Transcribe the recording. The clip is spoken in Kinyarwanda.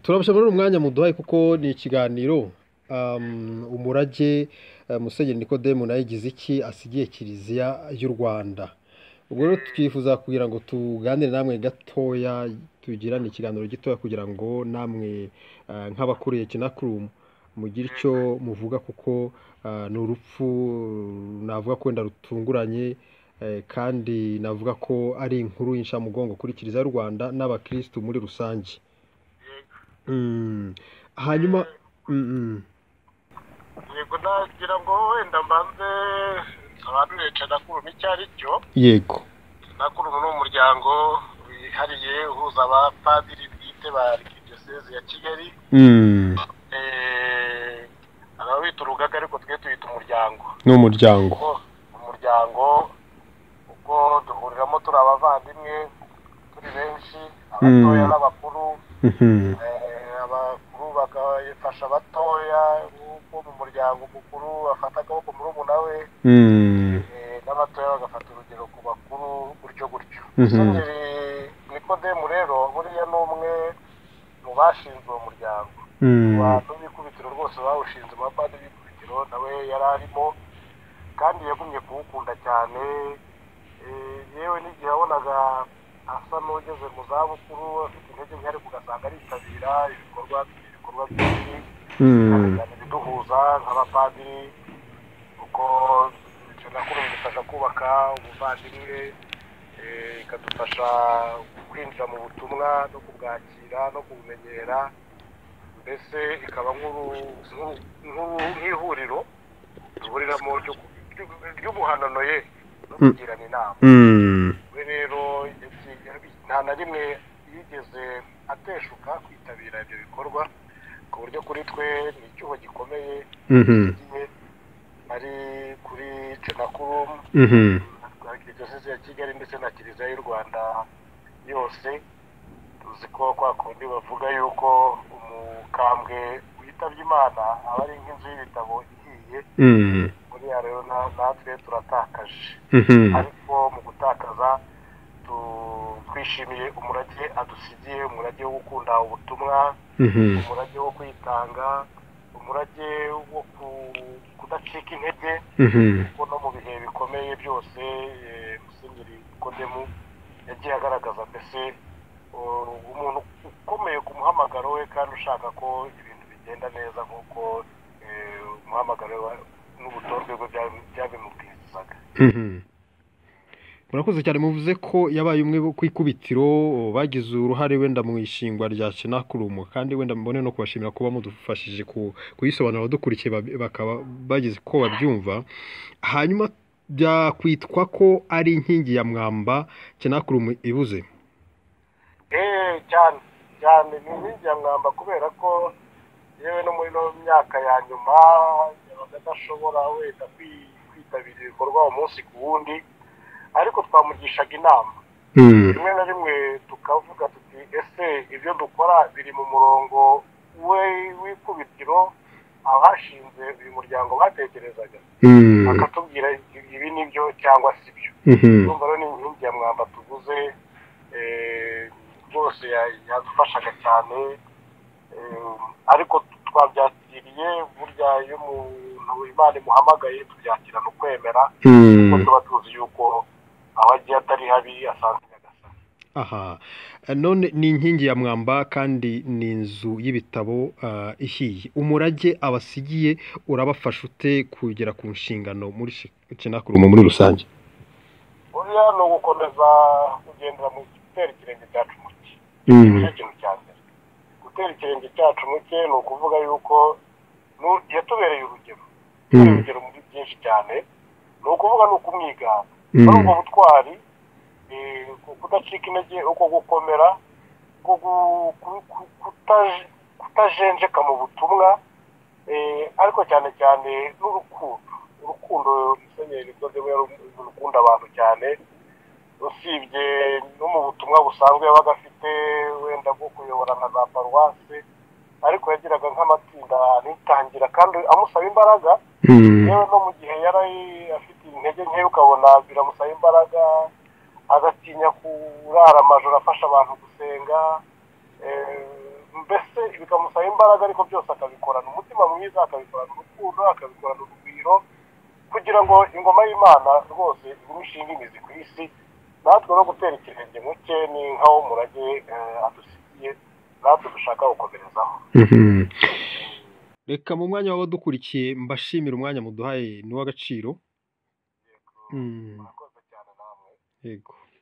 turabashimira umwanya muduhaye kuko ni ikiganiro um, umurage eh, musenyeri nikodemu nawe yagize iki asigiye kiliziya y'u rwanda ubwo rero twifuza kugira ngo tuganire namwe gatoya tugirane ikiganiro gitoya kugira ngo namwe eh, nk'abakuriye kinakurumu mugire icyo muvuga kuko ah, ni urupfu navuga ko wenda rutunguranye eh, kandi navuga ko ari inkuru y'inshamugongo kuri kiliziya y'u rwanda n'abakirisitu muri rusange yego Mm. hanyuma mm, yego nagira ngo wenda mbanze nsobanurire canakurumu icyo ari cyo yego canakurumu ni umuryango wihariye uhuza abapadiri bwite ba arikidiyoseze ya kigali Mm, Eh, hari abawita urugaga ariko twe tuyita umuryango ni umuryango Kuko umuryango kuko duhuriramo turi abavandimwe turi benshi abatoya Mm. n'abakuru Mhm. Eh, abakuru bagafasha abatoya nk'uko mu muryango umukuru afata akaboko murumuna we Mm, eh, n'abatoya bagafata urugero ku bakuru gutyo gutyo Mhm. musenyeri nikodemu rero buriya ni umwe mu bashinze uwo muryango mm, abantu b'ikubitiro rwose bawushinze amapadi b'ikubitiro nawe yari arimo kandi yagumye kuwukunda cyane Eh, yewe n'igihe yabonaga asa n'ugeze mu zabukuru afite intege nke ariko ugasanga aritabira ibikorwa ibikorwa byinshi mm, cyane ibiduhuza nk'abapadiri kuko icyo nakuru bidufasha kubaka ubuvandimwe eh, ikadufasha kwinjira mu butumwa no kubwakira no kubumenyera mbese ikaba nk'uru- nk'uru- nk'uru- nk'ihuriro duhuriramo ryo ku- ryo- ry'ubuhanano ye no Mm. kugirana inama mm, we rero yagiye- yabi- nta na rimwe yigeze ateshuka kwitabira ibyo bikorwa ku buryo kuri twe ni icyuho gikomeye mhm, gihe ari kuri cenakurum mhm, diyoseze ya kigali ndetse na kiliziya y'u rwanda yose tuzi ko kwa kundi bavuga yuko umukambwe witabye imana aba ari nk'inzu y'ibitabo ihiye mm, buriya rero na- natwe turatakaje mhm. ariko mu gutakaza tu- twishimiye umurage adusigiye umurage wo gukunda ubutumwa Mhm. umurage wo kwitanga umurage wo ku- kudacika intege Mhm. kuko no mu bihe bikomeye byose eh, musenyeri kodemu yagiye agaragaza mbese uh, umuntu ukomeye ku muhamagaro we kandi ushaka ko ibintu bigenda neza nk'uko eh, umuhamagaro we wa- n'ubutorwe bwe bya- byabimubwirizaga Mhm. murakoze cyane muvuze ko yabaye umwe bo ku ikubitiro bagize uruhare wenda mu ishingwa rya Shenakurumu kandi wenda mbone no kubashimira kuba mudufashije ku- kuyisobanura abadukurikiye bab- bakaba bagize ko babyumva hanyuma byakwitwa ko ari inkingi ya mwamba Shenakurumu ibuze Eh, cyane cyane ni inkingi ya mwamba kubera ko yewe no muri no myaka ya nyuma yabaga adashobora wenda kwi- kwitabira ibikorwa umunsi ku wundi ariko twamugishaga inama rimwe na rimwe tukavuga tuti ese ibyo dukora biri mu murongo we w'ikubitiro abashinze uyu muryango batekerezaga akatubwira ibi nibyo cyangwa si byo urumva rero ni inkingi ya mwamba tuguze eh, rwose ya- yadufashaga cyane eh, ariko twabyakiriye burya iyo umuntu imana imuhamagaye tubyakirana ukwemera kuko tuba tuzi yuko aho agiye atari habi asanzwe nyagasani aha none ni inkingi ya mwamba kandi ni inzu y'ibitabo ah, ihiye umurage abasigiye urabafasha ute kugera ku nshingano muri Shenakurumu muri rusange buriya ni ugukomeza kugendera mu gutera ikirenge cyacu mu cye Mm, nicyo kintu cya mbere gutera ikirenge cyacu mu cye ni ukuvuga yuko nu- yatubereye urugero yatubereye mm, urugero muri byinshi cyane ni ukuvuga ni ukumwigana muri ubwo mm, butwari eh, ku- kudacika intege uko gukomera uko gu- ku- ku- kutaj- kutajenjeka mu butumwa eh, ariko cyane cyane n'urukundo urukundo musenyeri rwose rukunda abantu cyane usibye no mu butumwa busanzwe yabaga afite wenda bwo kuyobora nka za paruwasi ariko yagiraga nk'amatsinda anitangira kandi amusaba imbaraga mm, yewe no mu gihe yari afite intege nke ukabona biramusaba imbaraga agatinya kurara amajoro afasha abantu gusenga eh, mbese bikamusaba imbaraga ariko byose akabikorana umutima mwiza akabikorana urukundo akabikorana urugwiro kugira ngo ingoma y'imana rwose igumye ishinga imizi ku isi natwe no gutera ikirenge mu cye ni nkaho umurage eh, adusigiye natwe dushaka gukomerezaho reka mu mwanya w'abadukurikiye mbashimira umwanya muduhaye ni uw'agaciro Mm, murakoze cyane namwe yego